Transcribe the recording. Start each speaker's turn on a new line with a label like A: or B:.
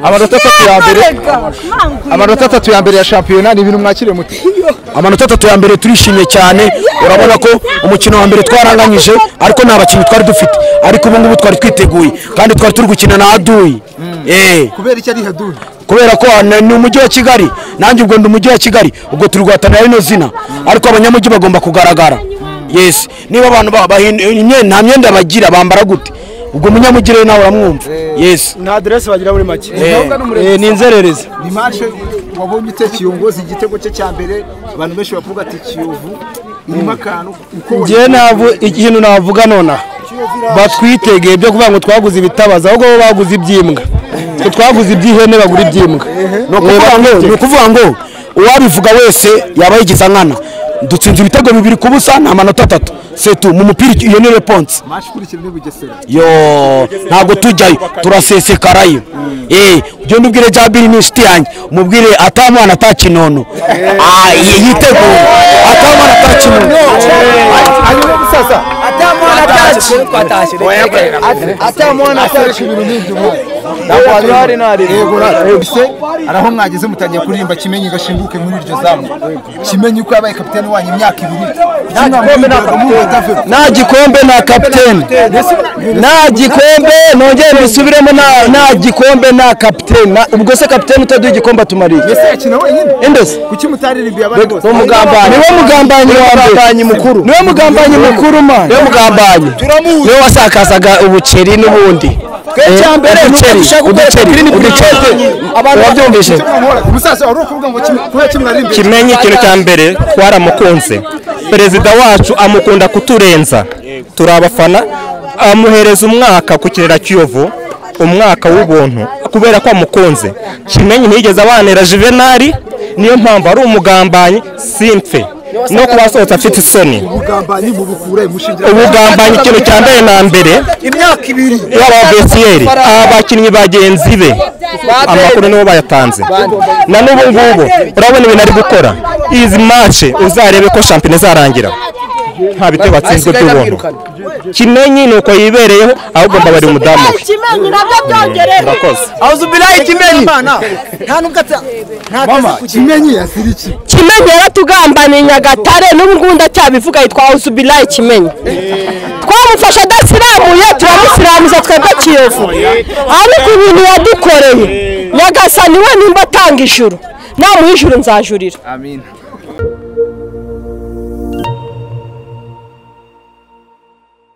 A: amanota atatu ya mbere amanota atatu ya mbere ya shampiyona ni ibintu mwakiriye muti
B: amanota atatu ya mbere turishimye cyane urabona ko umukino wa mbere twaranganyije ariko nta bakinnyi twari dufite ariko ubu ngubu twari twiteguye kandi twari turi gukina na aduyi Eh,
C: kubera icyo ari haduri
B: kubera ko na- ni umujyi wa kigali nanjye ubwo ndi umujyi wa kigali ubwo turi guhatanira rino zina ariko abanyamujyi bagomba kugaragara yesi niba abantu ba- bahin- imyenda- nta myenda bagira bambara gute ubwo umunyamujyi rero nawe uramwumva yesi
D: nta aderesi bagira muri make
B: Eh,
D: Eh, ni inzererezi
C: ni mace wabonye ute kiyongozi igitego cye cya mbere abantu benshi bavuga ati kiyovu irimo akantu uko
D: njyewe navu- ikintu navuga nonaha batwitegeye byo kuvuga ngo twaguze ibitabaza ahubwo bo baguze ibyimbwa Twe twaguze iby'ihene bagura ibyimbwa
B: ni ukuvuga ngo ni ukuvuga ngo uwabivuga wese yaba yigize nkana dutsinze ibitego bibiri ku busa ni amanota atatu setu mu mupira iyo ni reponse
C: mace ikurikira ni bugesera
B: yo ntabwo tujyayo turasesekarayo eh ugenda ubwire jabiri ni inshuti yanjye umubwire atamwana atakinono Ah, yi- yitegure atamwana atakinono
C: hanyuma sasa araho mwageze mutangiye kuririmba kimenyi gashinguke muri iryo zamu kimenyi uko yabaye kapitani wanyu imyaka ibiri
D: nta gikombe nta kapiteni nta gikombe nongere mbisubiremo nta- nta gikombe nta kapiteni Na- ubwo se kapiteni utaduha igikombe atumariye
C: ese yakina wenyine
D: Endesi.
C: kuki mutaririmbiye abandi bose
D: niwe mugambanyi mukuru niwe mugambanyi mukuru man niwe mugambanyi niwe wasakazaga ubukeri n'ubundi
B: mbere, udushaka gukoresha green green
D: abantu babyumvise
C: umusaza wari ukuvuga ngo Kime- kubera kimwe aririmbiye
E: kimenye ikintu cya mbere twaramukunze perezida wacu amukunda kuturenza turi abafana amuhereza umwaka ku kirera cy'iyovu umwaka w'ubuntu kubera ko amukunze kimenye ntiyigeze abanera juvenali niyo mpamvu ari umugambanyi simfe no kuba asohotse afite isoni
C: ubugambanyi mubukure mushingira
E: ubugambanyi ikintu cya mbere na mbere
C: imyaka ibiri
E: yaba abesiyeri abakinnyi bagenzi be amakuru nibo bayatanze na n'ubu ngubu urabona ibintu ari gukora izi mace uzarebe ko shampiyona izarangira nta bitego batsinzwe by'ubuntu kimenyi ni uko yibereyeho ahubwo mbabari umudamu we
F: kimenyi nabyo byongereho
E: murakoze
C: mama kimenyi yasirikiye
F: kimenyi yaratugambaniye nyagatare n'ubu ngubu ndacyabivuga yitwa hawusubirayi kimenyi twamufashe adasiramuye turamuziramuza twebwe kiyovu ariko ibintu yadukoreye nyagasani we nimba atanga ijuru namuha ijuru nzajurira